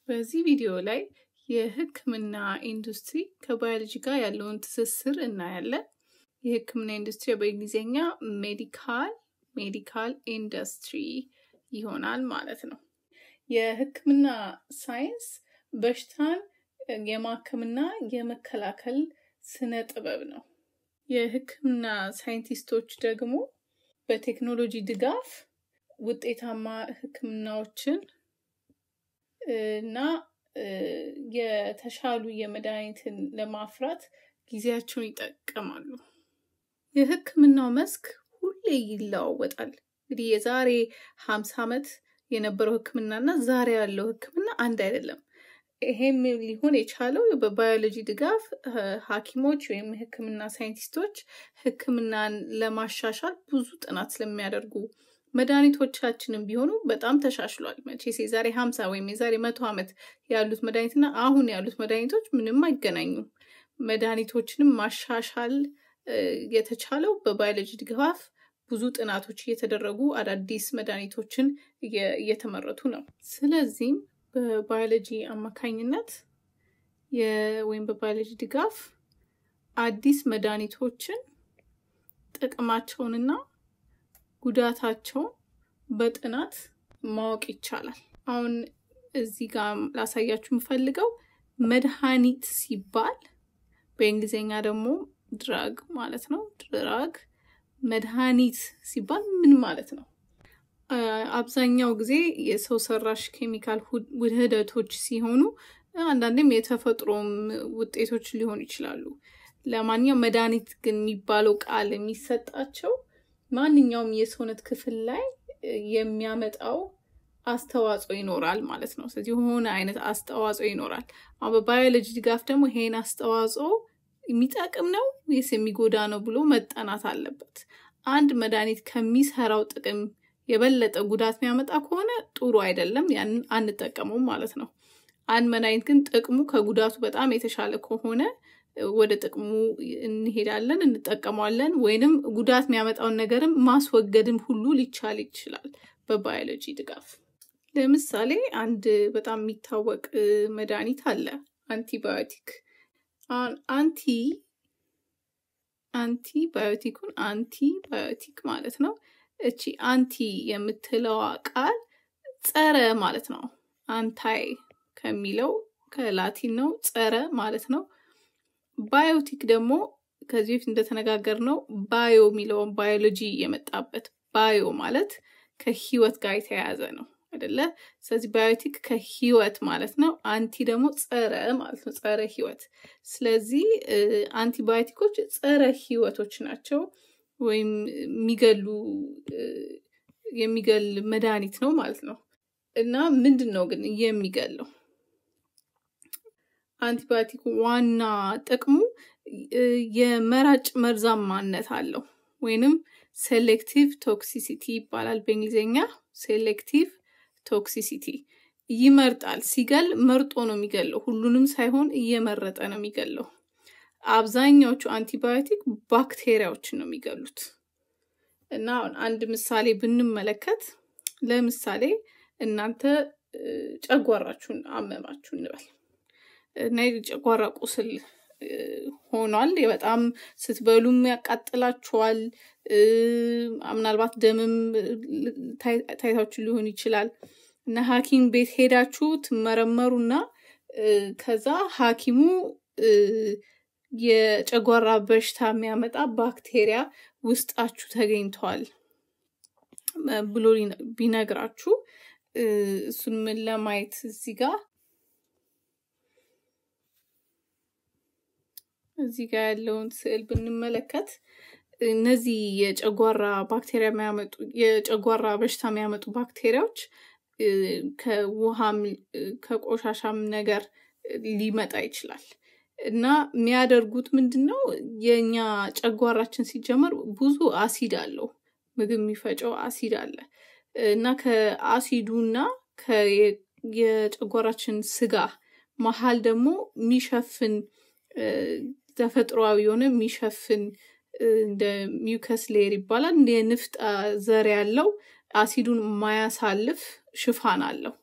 በዚህ ቪዲዮ ላይ የሕክምና ኢንዱስትሪ ከባዮሎጂ ጋር ያለውን ትስስር እናያለን። የሕክምና ኢንዱስትሪ በእንግሊዝኛ ሜዲካል ሜዲካል ኢንዱስትሪ ይሆናል ማለት ነው። የሕክምና ሳይንስ በሽታን የማከምና የመከላከል ስነ ጥበብ ነው። የሕክምና ሳይንቲስቶች ደግሞ በቴክኖሎጂ ድጋፍ ውጤታማ ሕክምናዎችን እና የተሻሉ የመድኃኒትን ለማፍራት ጊዜያቸውን ይጠቀማሉ። የሕክምናው መስክ ሁሌ ይለዋወጣል። እንግዲህ የዛሬ ሀምሳ ዓመት የነበረው ሕክምና እና ዛሬ ያለው ሕክምና አንድ አይደለም። ይሄም ሊሆን የቻለው በባዮሎጂ ድጋፍ ሐኪሞች ወይም የሕክምና ሳይንቲስቶች ሕክምናን ለማሻሻል ብዙ ጥናት ስለሚያደርጉ መድኃኒቶቻችንም ቢሆኑ በጣም ተሻሽሏል። መቼስ የዛሬ ሀምሳ ወይም የዛሬ መቶ ዓመት ያሉት መድኃኒትና አሁን ያሉት መድኃኒቶች ምንም አይገናኙም። መድኃኒቶችንም ማሻሻል የተቻለው በባዮሎጂ ድጋፍ ብዙ ጥናቶች እየተደረጉ አዳዲስ መድኃኒቶችን እየተመረቱ ነው። ስለዚህም በባዮሎጂ አማካኝነት ወይም በባዮሎጂ ድጋፍ አዲስ መድኃኒቶችን ጥቅማቸውንና ጉዳታቸውን በጥናት ማወቅ ይቻላል። አሁን እዚህ ጋር ላሳያችሁ የምፈልገው መድኃኒት ሲባል በእንግሊዝኛ ደግሞ ድራግ ማለት ነው። ድራግ መድኃኒት ሲባል ምን ማለት ነው? አብዛኛው ጊዜ የሰው ሰራሽ ኬሚካል ውህደቶች ሲሆኑ አንዳንዴም የተፈጥሮም ውጤቶች ሊሆኑ ይችላሉ። ለማንኛውም መድኃኒት ግን የሚባለው ቃል የሚሰጣቸው ማንኛውም የሰውነት ክፍል ላይ የሚያመጣው አስተዋጽኦ ይኖራል ማለት ነው። ስለዚህ የሆነ አይነት አስተዋጽኦ ይኖራል። አሁን በባዮሎጂ ድጋፍ ደግሞ ይሄን አስተዋጽኦ የሚጠቅም ነው ወይስ የሚጎዳ ነው ብሎ መጠናት አለበት። አንድ መድኃኒት ከሚሰራው ጥቅም የበለጠ ጉዳት የሚያመጣ ከሆነ ጥሩ አይደለም፣ ያንን አንጠቀመውም ማለት ነው። አንድ መድኃኒት ግን ጥቅሙ ከጉዳቱ በጣም የተሻለ ከሆነ ወደ ጥቅሙ እንሄዳለን፣ እንጠቀመዋለን። ወይንም ጉዳት የሚያመጣውን ነገርም ማስወገድም ሁሉ ሊቻል ይችላል በባዮሎጂ ድጋፍ። ለምሳሌ አንድ በጣም የሚታወቅ መድኃኒት አለ፣ አንቲባዮቲክ። አንቲ አንቲ ባዮቲኩን አንቲ ባዮቲክ ማለት ነው። እቺ አንቲ የምትለዋ ቃል ጸረ ማለት ነው። አንታይ ከሚለው ከላቲን ነው፣ ጸረ ማለት ነው። ባዮቲክ ደግሞ ከዚህ በፊት እንደተነጋገር ነው ባዮ የሚለውን ባዮሎጂ የመጣበት ባዮ ማለት ከህይወት ጋር የተያያዘ ነው አይደለ? ስለዚህ ባዮቲክ ከህይወት ማለት ነው። አንቲ ደግሞ ጸረ ማለት ነው፣ ጸረ ህይወት። ስለዚህ አንቲባዮቲኮች ጸረ ህይወቶች ናቸው፣ ወይም የሚገሉ የሚገል መድኃኒት ነው ማለት ነው። እና ምንድን ነው ግን የሚገለው? አንቲባዮቲክ ዋና ጥቅሙ የመራጭ መርዛማነት አለው ወይንም ሴሌክቲቭ ቶክሲሲቲ ይባላል በእንግሊዝኛ። ሴሌክቲቭ ቶክሲሲቲ ይመርጣል። ሲገል መርጦ ነው የሚገለው፣ ሁሉንም ሳይሆን እየመረጠ ነው የሚገለው። አብዛኛዎቹ አንቲባዮቲክ ባክቴሪያዎችን ነው የሚገሉት። እና አንድ ምሳሌ ብንመለከት ለምሳሌ እናንተ ጨጓራችሁን አመማችሁ እንበል እና የጨጓራ ቁስል ሆኗል። በጣም ስትበሉም ያቃጥላችኋል። ምናልባት ደምም ታይታችሁ ሊሆን ይችላል እና ሐኪም ቤት ሄዳችሁ ትመረመሩና ከዛ ሐኪሙ የጨጓራ በሽታ የሚያመጣ ባክቴሪያ ውስጣችሁ ተገኝተዋል ብሎ ቢነግራችሁ እሱን ምን ለማየት እዚህ ጋር እዚህ ጋር ያለውን ስዕል ብንመለከት እነዚህ የጨጓራ ባክቴሪያ የሚያመጡ የጨጓራ በሽታ የሚያመጡ ባክቴሪያዎች ከውሃም ከቆሻሻም ነገር ሊመጣ ይችላል እና የሚያደርጉት ምንድን ነው? የእኛ ጨጓራችን ሲጀመር ብዙ አሲድ አለው። ምግብ የሚፈጨው አሲድ አለ እና ከአሲዱና የጨጓራችን ስጋ መሀል ደግሞ የሚሸፍን ተፈጥሯዊ የሆነ የሚሸፍን እንደ ሚውከስ ሌየር ይባላል። እንደ የንፍጥ ዘር ያለው አሲዱን ማያሳልፍ ሽፋን አለው።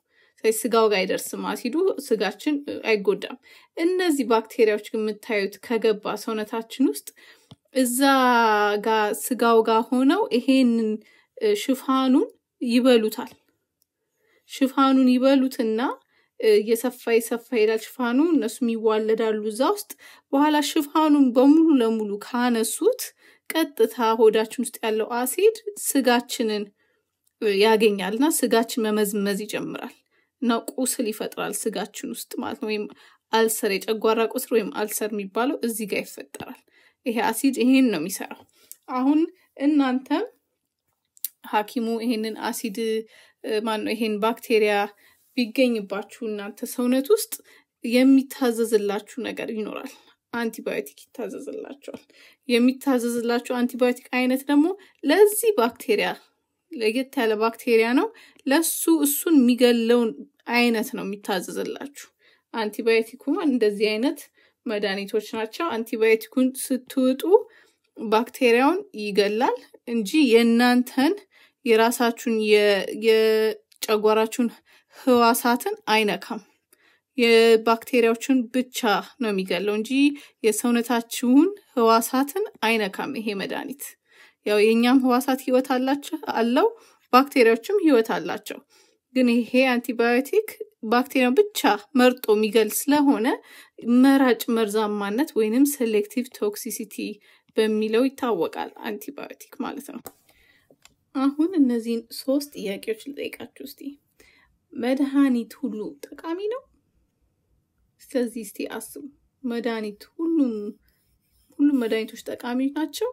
ስለዚህ ስጋው ጋር አይደርስም አሲዱ፣ ስጋችን አይጎዳም። እነዚህ ባክቴሪያዎች ግን የምታዩት ከገባ ሰውነታችን ውስጥ እዛ ጋር ስጋው ጋር ሆነው ይሄንን ሽፋኑን ይበሉታል። ሽፋኑን ይበሉትና እየሰፋ የሰፋ ይሄዳል ሽፋኑ። እነሱም ይዋለዳሉ እዛ ውስጥ። በኋላ ሽፋኑን በሙሉ ለሙሉ ካነሱት ቀጥታ ሆዳችን ውስጥ ያለው አሲድ ስጋችንን ያገኛል እና ስጋችን መመዝመዝ ይጀምራል እና ቁስል ይፈጥራል ስጋችን ውስጥ ማለት ነው። ወይም አልሰር፣ የጨጓራ ቁስል ወይም አልሰር የሚባለው እዚህ ጋር ይፈጠራል። ይሄ አሲድ ይሄን ነው የሚሰራው። አሁን እናንተም ሐኪሙ ይሄንን አሲድ ማነው ይሄን ባክቴሪያ ቢገኝባችሁ እናንተ ሰውነት ውስጥ የሚታዘዝላችሁ ነገር ይኖራል። አንቲባዮቲክ ይታዘዝላቸዋል። የሚታዘዝላችሁ አንቲባዮቲክ አይነት ደግሞ ለዚህ ባክቴሪያ ለየት ያለ ባክቴሪያ ነው። ለሱ እሱን የሚገለውን አይነት ነው የሚታዘዝላችሁ። አንቲባዮቲኩ እንደዚህ አይነት መድኃኒቶች ናቸው። አንቲባዮቲኩን ስትውጡ ባክቴሪያውን ይገላል እንጂ የእናንተን የራሳችሁን የጨጓራችሁን ህዋሳትን አይነካም። የባክቴሪያዎችን ብቻ ነው የሚገለው እንጂ የሰውነታችሁን ህዋሳትን አይነካም ይሄ መድኃኒት። ያው የእኛም ህዋሳት ህይወት አላቸው አለው፣ ባክቴሪያዎችም ህይወት አላቸው። ግን ይሄ አንቲባዮቲክ ባክቴሪያን ብቻ መርጦ የሚገል ስለሆነ መራጭ መርዛማነት ወይንም ሴሌክቲቭ ቶክሲሲቲ በሚለው ይታወቃል አንቲባዮቲክ ማለት ነው። አሁን እነዚህን ሶስት ጥያቄዎች ልጠይቃችሁ እስቲ። መድኃኒት ሁሉ ጠቃሚ ነው? ስለዚህ እስቲ አስቡ። መድኃኒት ሁሉም ሁሉም መድኃኒቶች ጠቃሚ ናቸው?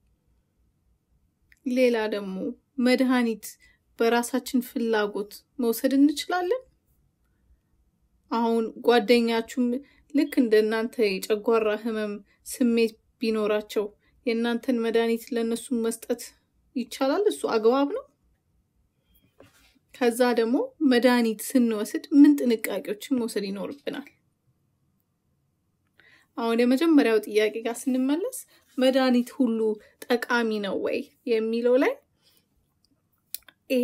ሌላ ደግሞ መድኃኒት በራሳችን ፍላጎት መውሰድ እንችላለን? አሁን ጓደኛችሁም ልክ እንደ እናንተ የጨጓራ ህመም ስሜት ቢኖራቸው የእናንተን መድኃኒት ለእነሱ መስጠት ይቻላል? እሱ አግባብ ነው? ከዛ ደግሞ መድኃኒት ስንወስድ ምን ጥንቃቄዎችን መውሰድ ይኖርብናል? አሁን የመጀመሪያው ጥያቄ ጋር ስንመለስ መድኃኒት ሁሉ ጠቃሚ ነው ወይ የሚለው ላይ ይሄ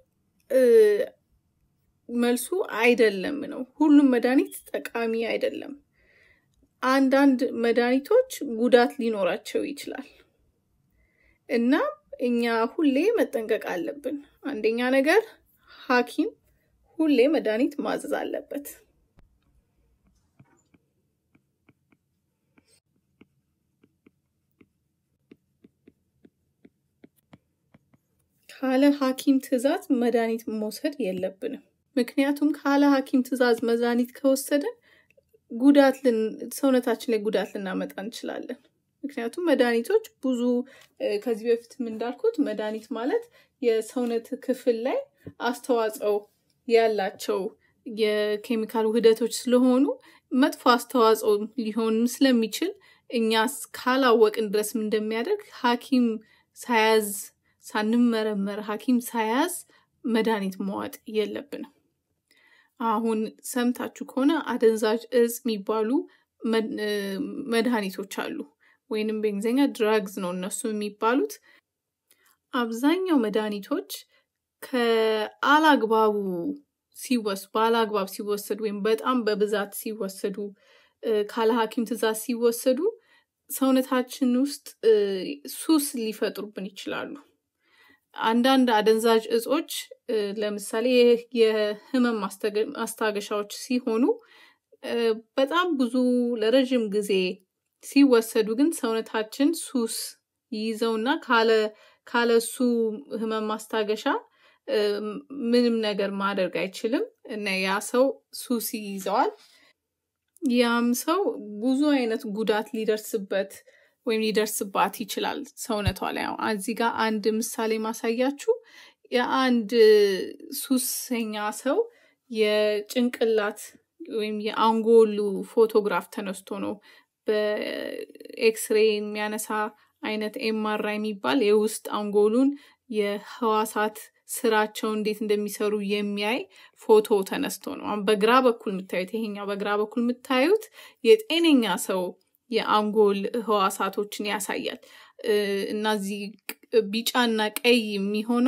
መልሱ አይደለም ነው። ሁሉም መድኃኒት ጠቃሚ አይደለም። አንዳንድ መድኃኒቶች ጉዳት ሊኖራቸው ይችላል እና እኛ ሁሌ መጠንቀቅ አለብን። አንደኛ ነገር ሐኪም ሁሌ መድኃኒት ማዘዝ አለበት። ካለ ሐኪም ትዕዛዝ መድኃኒት መውሰድ የለብንም። ምክንያቱም ካለ ሐኪም ትዕዛዝ መድኃኒት ከወሰድን ጉዳት ሰውነታችን ላይ ጉዳት ልናመጣ እንችላለን። ምክንያቱም መድኃኒቶች ብዙ ከዚህ በፊትም እንዳልኩት መድኃኒት ማለት የሰውነት ክፍል ላይ አስተዋጽኦ ያላቸው የኬሚካል ውህደቶች ስለሆኑ መጥፎ አስተዋጽኦ ሊሆንም ስለሚችል እኛ ካላወቅን ድረስ እንደሚያደርግ ሐኪም ሳያዝ ሳንመረመር ሐኪም ሳያዝ መድኃኒት መዋጥ የለብንም። አሁን ሰምታችሁ ከሆነ አደንዛዥ እጽ የሚባሉ መድኃኒቶች አሉ፣ ወይንም በእንግሊዝኛ ድራግዝ ነው እነሱ የሚባሉት። አብዛኛው መድኃኒቶች ከአላግባቡ ሲወስ በአላግባብ ሲወሰዱ ወይም በጣም በብዛት ሲወሰዱ ካለ ሐኪም ትዕዛዝ ሲወሰዱ ሰውነታችን ውስጥ ሱስ ሊፈጥሩብን ይችላሉ። አንዳንድ አደንዛዥ እጾች ለምሳሌ የህመም ማስታገሻዎች ሲሆኑ በጣም ብዙ ለረዥም ጊዜ ሲወሰዱ ግን ሰውነታችን ሱስ ይይዘውና ካለ እሱ ህመም ማስታገሻ ምንም ነገር ማድረግ አይችልም እና ያ ሰው ሱስ ይይዘዋል። ያም ሰው ብዙ አይነት ጉዳት ሊደርስበት ወይም ሊደርስባት ይችላል ሰውነቷ ላይ። እዚህ ጋር አንድ ምሳሌ ማሳያችሁ የአንድ ሱሰኛ ሰው የጭንቅላት ወይም የአንጎሉ ፎቶግራፍ ተነስቶ ነው በኤክስሬ የሚያነሳ አይነት ኤምአርአይ የሚባል የውስጥ አንጎሉን የህዋሳት ስራቸው እንዴት እንደሚሰሩ የሚያይ ፎቶ ተነስቶ ነው። በግራ በኩል የምታዩት ይሄኛው በግራ በኩል የምታዩት የጤነኛ ሰው የአንጎል ህዋሳቶችን ያሳያል እና እዚህ ቢጫና ቀይ የሚሆነው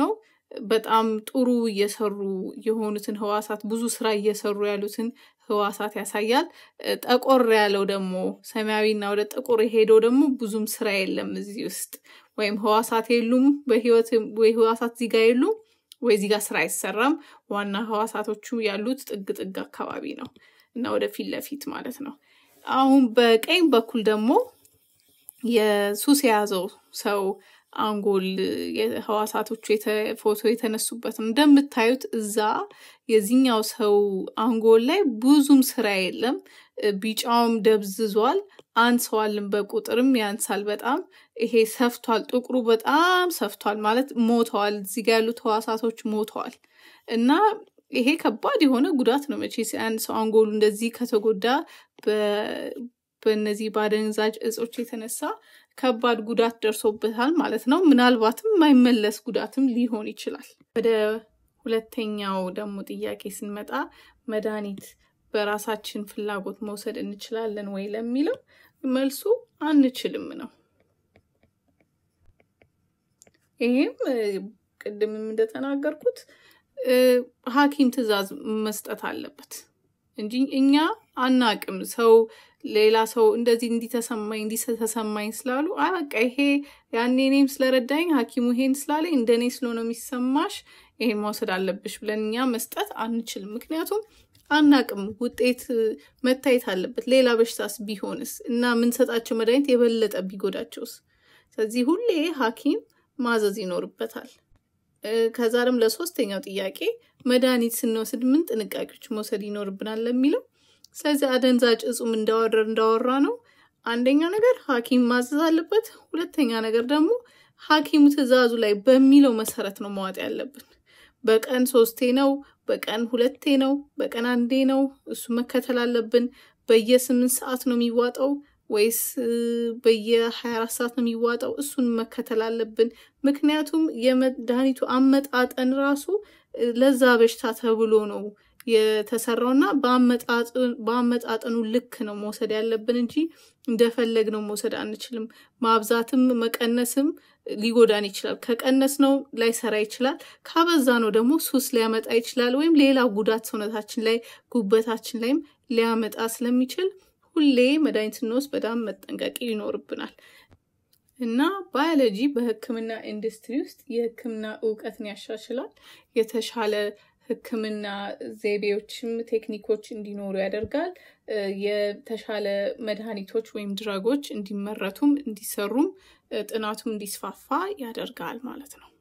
በጣም ጥሩ እየሰሩ የሆኑትን ህዋሳት ብዙ ስራ እየሰሩ ያሉትን ህዋሳት ያሳያል። ጠቆር ያለው ደግሞ ሰማያዊና ወደ ጥቁር የሄደው ደግሞ ብዙም ስራ የለም እዚህ ውስጥ ወይም ህዋሳት የሉም በህይወት ወይ ህዋሳት እዚህ ጋር የሉም ወይ እዚህ ጋር ስራ አይሰራም። ዋና ህዋሳቶቹ ያሉት ጥግ ጥግ አካባቢ ነው እና ወደ ፊት ለፊት ማለት ነው። አሁን በቀኝ በኩል ደግሞ የሱስ የያዘው ሰው አንጎል ህዋሳቶቹ ፎቶ የተነሱበት ነው። እንደምታዩት እዛ የዚህኛው ሰው አንጎል ላይ ብዙም ስራ የለም። ቢጫውም ደብዝዟል፣ አንሰዋልም፣ በቁጥርም ያንሳል በጣም ይሄ ሰፍቷል። ጥቁሩ በጣም ሰፍቷል ማለት ሞተዋል። እዚህ ጋ ያሉት ህዋሳቶች ሞተዋል እና ይሄ ከባድ የሆነ ጉዳት ነው። መቼስ አንድ ሰው አንጎሉ እንደዚህ ከተጎዳ በእነዚህ በአደንዛዥ እጾች የተነሳ ከባድ ጉዳት ደርሶበታል ማለት ነው። ምናልባትም የማይመለስ ጉዳትም ሊሆን ይችላል። ወደ ሁለተኛው ደግሞ ጥያቄ ስንመጣ መድኃኒት በራሳችን ፍላጎት መውሰድ እንችላለን ወይ ለሚለው መልሱ አንችልም ነው። ይሄም ቅድምም እንደተናገርኩት ሐኪም ትዕዛዝ መስጠት አለበት እንጂ እኛ አናቅም። ሰው ሌላ ሰው እንደዚህ እንዲተሰማኝ እንዲተሰማኝ ስላሉ አይ በቃ ይሄ ያኔ እኔም ስለረዳኝ ሐኪሙ ይሄን ስላለኝ እንደኔ ስለሆነ የሚሰማሽ ይሄን መውሰድ አለብሽ ብለን እኛ መስጠት አንችልም። ምክንያቱም አናቅም፣ ውጤት መታየት አለበት። ሌላ በሽታስ ቢሆንስ እና የምንሰጣቸው መድኃኒት የበለጠ ቢጎዳቸውስ? ስለዚህ ሁሌ ሐኪም ማዘዝ ይኖርበታል። ከዛ ደግሞ ለሶስተኛው ጥያቄ መድኃኒት ስንወስድ ምን ጥንቃቄዎች መውሰድ ይኖርብናል ለሚለው ስለዚህ አደንዛዥ እጹም እንዳወራ እንዳወራ ነው። አንደኛ ነገር ሐኪም ማዘዝ አለበት። ሁለተኛ ነገር ደግሞ ሐኪሙ ትዕዛዙ ላይ በሚለው መሰረት ነው መዋጥ ያለብን። በቀን ሶስቴ ነው፣ በቀን ሁለቴ ነው፣ በቀን አንዴ ነው፣ እሱ መከተል አለብን። በየስምንት ሰዓት ነው የሚዋጠው ወይስ በየሀያ አራት ሰዓት ነው የሚዋጠው? እሱን መከተል አለብን። ምክንያቱም የመድኃኒቱ አመጣጠን ራሱ ለዛ በሽታ ተብሎ ነው የተሰራው እና በአመጣጠኑ ልክ ነው መውሰድ ያለብን እንጂ እንደፈለግነው መውሰድ አንችልም። ማብዛትም መቀነስም ሊጎዳን ይችላል። ከቀነስ ነው ላይሰራ ይችላል። ካበዛ ነው ደግሞ ሱስ ሊያመጣ ይችላል፣ ወይም ሌላ ጉዳት ሰውነታችን ላይ ጉበታችን ላይም ሊያመጣ ስለሚችል ሁሌ መድኃኒት ስንወስድ በጣም መጠንቀቅ ይኖርብናል። እና ባዮሎጂ በሕክምና ኢንዱስትሪ ውስጥ የሕክምና እውቀትን ያሻሽላል። የተሻለ ሕክምና ዘይቤዎችም ቴክኒኮች እንዲኖሩ ያደርጋል። የተሻለ መድኃኒቶች ወይም ድረጎች እንዲመረቱም እንዲሰሩም ጥናቱም እንዲስፋፋ ያደርጋል ማለት ነው።